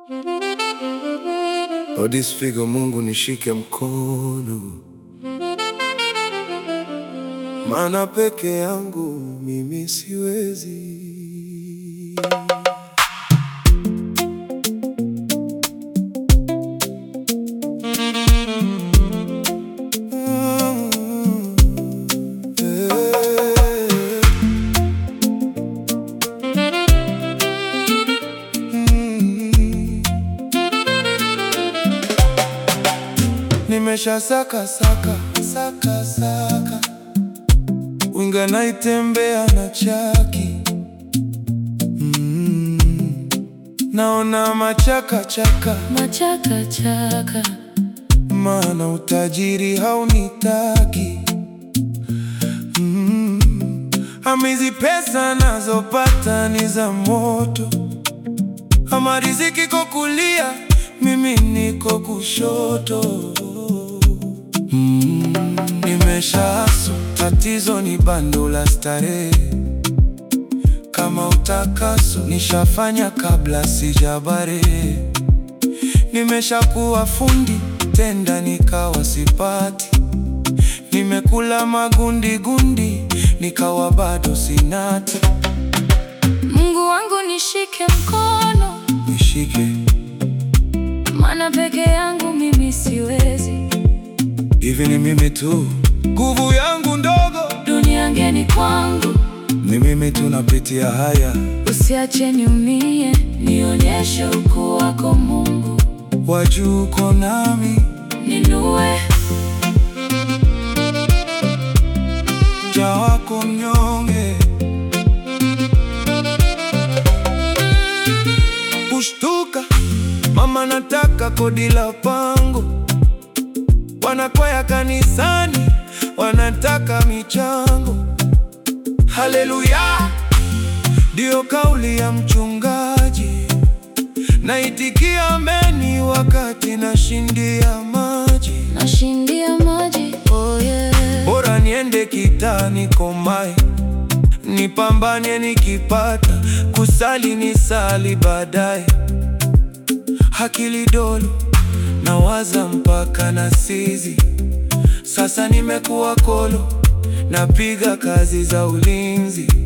Odisfigo, Mungu nishike mkono, maana peke yangu mimi siwezi. Nimesha saka saka saka saka, winga naitembea na chaki mm. Naona machaka chaka, Machaka chaka, maana utajiri haunitaki mm. Amizi pesa nazopata ni za moto, ama riziki ko kulia, mimi niko kushoto mm. Nimeshasu, tatizo ni bando la starehe kama utakaso nishafanya kabla sijabare. Nimeshakuwa fundi tenda nikawa sipati, nimekula magundi gundi nikawa bado sinati. Mungu wangu nishike mkono, Nishike maana peke yangu mimi siwezi. hivi, ni mimi tu, nguvu yangu ndogo, Dunia ngeni kwangu, ni mimi tu napitia haya. usiache niumie, nionyeshe ukuu wako Mungu, Wajuu uko nami, ninue mja wako mnyonge kushtuka, mama nataka kodi la pango, wanakwaya kanisani wanataka michango. Haleluya, ndiyo kauli ya mchungaji, naitikia ameni wakati nashindia maji. nashindia maji. Oh yeah. Bora niende kitani komae, nipambane nikipata, kusali ni sali baadaye. Akili dolo nawaza mpaka na sizi, sasa nimekuwa kolo, napiga kazi za ulinzi.